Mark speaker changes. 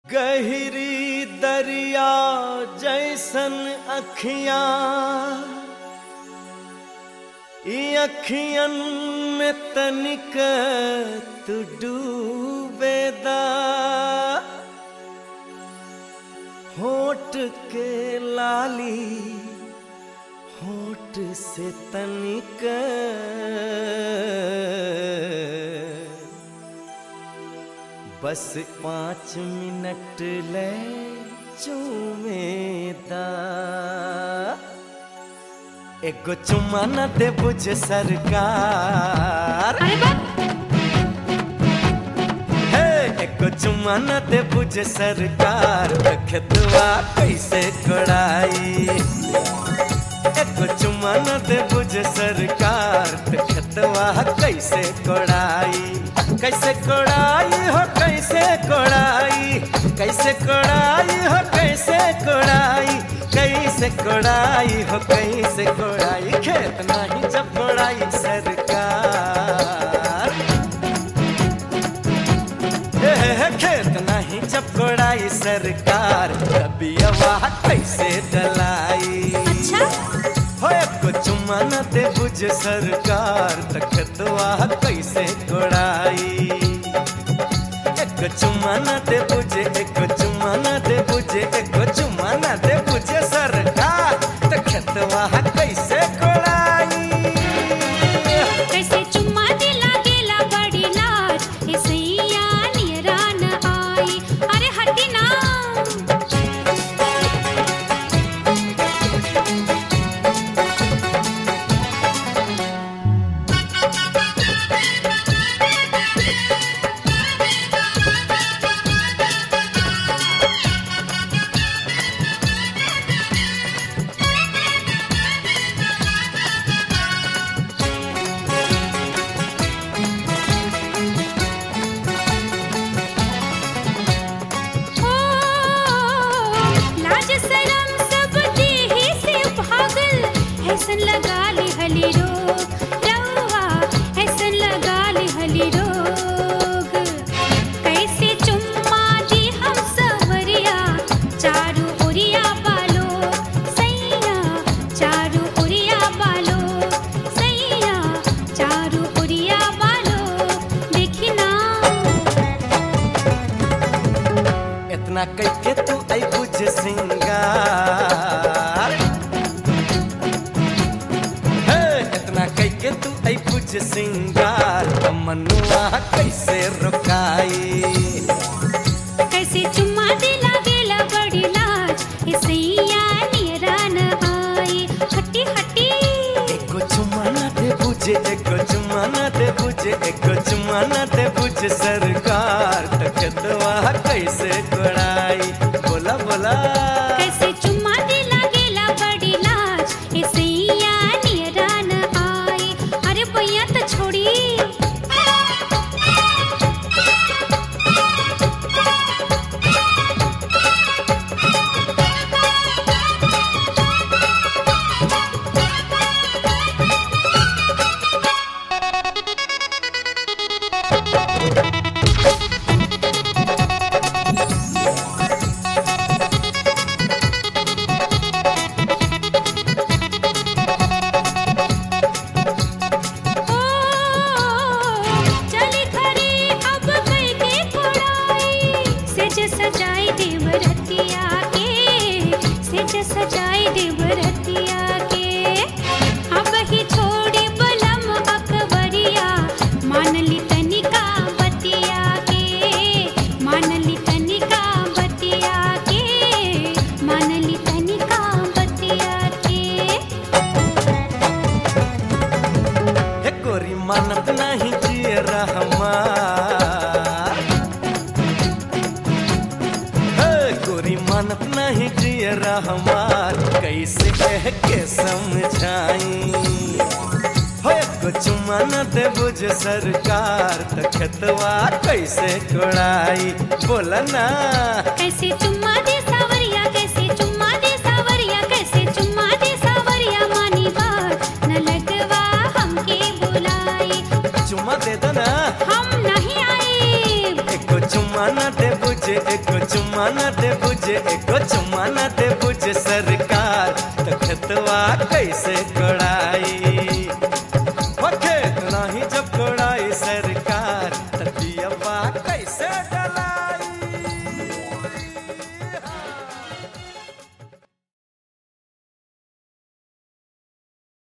Speaker 1: गहरी दरिया जैसन अखियां ई अखियन में तनिक तू डूबेदा होठ के लाली होठ से तनिक बस पाँच मिनट ले चूमेदा एगो चुम्मा न दे बुझ सरकार
Speaker 2: अरे बा
Speaker 1: हे एगो चुम्मा न दे बुझ सरकार खेतवा कैसे कोड़ाई एगो चुम्मा न दे बुझ सरकार खेतवा कैसे कोड़ाई कैसे कोड़ाई हो कैसे कोड़ाई कैसे कोड़ाई हो कैसे कोड़ाई कैसे कोड़ाई हो कैसे कोड़ाई खेत नहीं जब कोड़ाई सरकार हे, हे, हे, खेत नहीं जब कोड़ाई सरकार कभी आवाज कैसे डलाई
Speaker 2: अच्छा
Speaker 1: हो को चुम्मा न दे बुझ सरकार तखतवा कैसे कोड़ाई एक चुम्मा न दे बुझे एक चुम्मा न दे बुझे एक चुम्मा न दे बुझे सरकार तखतवा कैसे कोड़ाई
Speaker 2: कैसे चुम्मा दिला गेला बड़ी लाज ए सैया नियरा न आई अरे हटी ना ओ लाज शरम सब देहि से भागल ऐसन लगा ली हली रोग रवा ऐसन लगा ली हली रोग कैसे चुम्मा दी हम सवरिया चारू ओरिया बालो सैया चारू ओरिया बालो सैया चारू ओरिया बालो देखी ना
Speaker 1: इतना कैके तू आई बुझ सिंगार हे इतना कैके तू आई बुझ सिंगार मनुआ कैसे रुकाई
Speaker 2: कैसे चुम्मा दिला गेला बड़ी लाज ए सैया नियरा न आई हटी हटी
Speaker 1: एको चुम्मा ना दे बुझे एको चुम्मा ना दे बुझे एको चुम्मा ना दे बुझे सरकार तकदवा कैसे कोड़ाई बोला बोला
Speaker 2: कैसे चुम्मा दिला गेला बड़ी लाज ए सैया नियरा न आई अरे भैया तो छोड़ी ओ चली खरी अब कई के कोड़ाई सेज सजाई देवरतिया के सेज सजाई देवरतिया के अब ही छोड़ी बलम अकबरिया मान ली तनिका बतिया के मान ली तनिका बतिया के मान ली तनिका बतिया के
Speaker 1: हे गोरी मानत नहीं जिए रहमान हे गोरी मानत नहीं जिए रहमान कैसे कह के समझाई हो एको चुम्मा न दे बुझ सरकार तखतवा कैसे कोड़ाई बोला ना
Speaker 2: कैसे चुम्मा दे सावरिया कैसे चुम्मा दे सावरिया कैसे चुम्मा दे सावरिया मानी बात न लगवा हमके बुलाई
Speaker 1: चुम्मा दे दो ना
Speaker 2: हम नहीं आए
Speaker 1: एको चुम्मा न दे बुझ बुझे एको चुम्मा न दे बुझे एको चुम्मा न दे बुझे सरकार त खेतवा कैसे